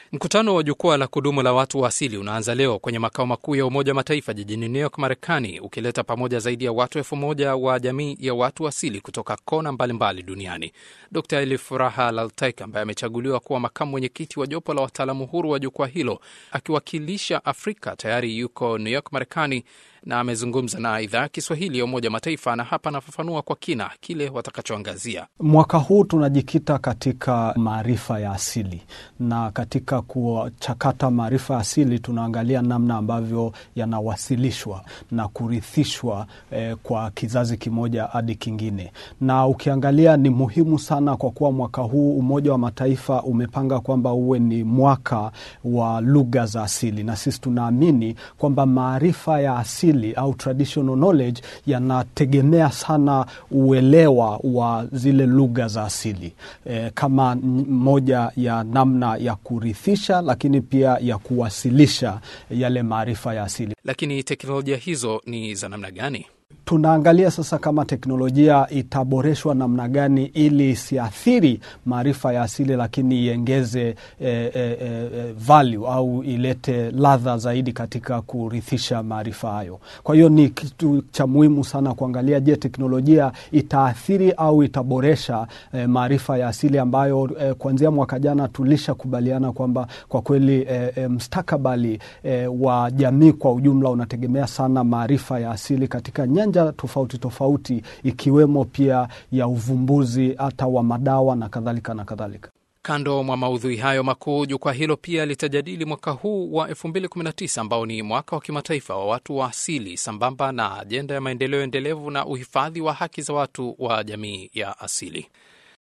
Mkutano wa jukwaa la kudumu la watu wa asili unaanza leo kwenye makao makuu ya Umoja wa Mataifa jijini New York, Marekani, ukileta pamoja zaidi ya watu elfu moja wa jamii ya watu asili kutoka kona mbalimbali mbali duniani. Dr Elif Furaha Laltaik ambaye amechaguliwa kuwa makamu mwenyekiti wa jopo la wataalamu huru wa jukwaa hilo akiwakilisha Afrika tayari yuko New York, Marekani, na amezungumza na idhaa ya Kiswahili ya Umoja wa Mataifa na hapa anafafanua kwa kina kile watakachoangazia. Mwaka huu tunajikita katika maarifa ya asili, na katika kuchakata maarifa ya asili tunaangalia namna ambavyo yanawasilishwa na kurithishwa eh, kwa kizazi kimoja hadi kingine. Na ukiangalia ni muhimu sana kwa kuwa mwaka huu Umoja wa Mataifa umepanga kwamba uwe ni mwaka wa lugha za asili, na sisi tunaamini kwamba maarifa ya asili au traditional knowledge yanategemea sana uelewa wa zile lugha za asili e, kama moja ya namna ya kurithisha, lakini pia ya kuwasilisha yale maarifa ya asili. Lakini teknolojia hizo ni za namna gani? Tunaangalia sasa kama teknolojia itaboreshwa namna gani ili isiathiri maarifa ya asili, lakini iengeze e, e, e, value au ilete ladha zaidi katika kurithisha maarifa hayo. Kwa hiyo ni kitu cha muhimu sana kuangalia, je, teknolojia itaathiri au itaboresha e, maarifa ya asili ambayo e, kuanzia mwaka jana tulishakubaliana kwamba kwa kweli e, e, mstakabali e, wa jamii kwa ujumla unategemea sana maarifa ya asili katika nyanja tofauti tofauti ikiwemo pia ya uvumbuzi hata wa madawa na kadhalika na kadhalika. Kando mwa maudhui hayo makuu, jukwaa hilo pia litajadili mwaka huu wa 2019 ambao ni mwaka wa kimataifa wa watu wa asili sambamba na ajenda ya maendeleo endelevu na uhifadhi wa haki za watu wa jamii ya asili.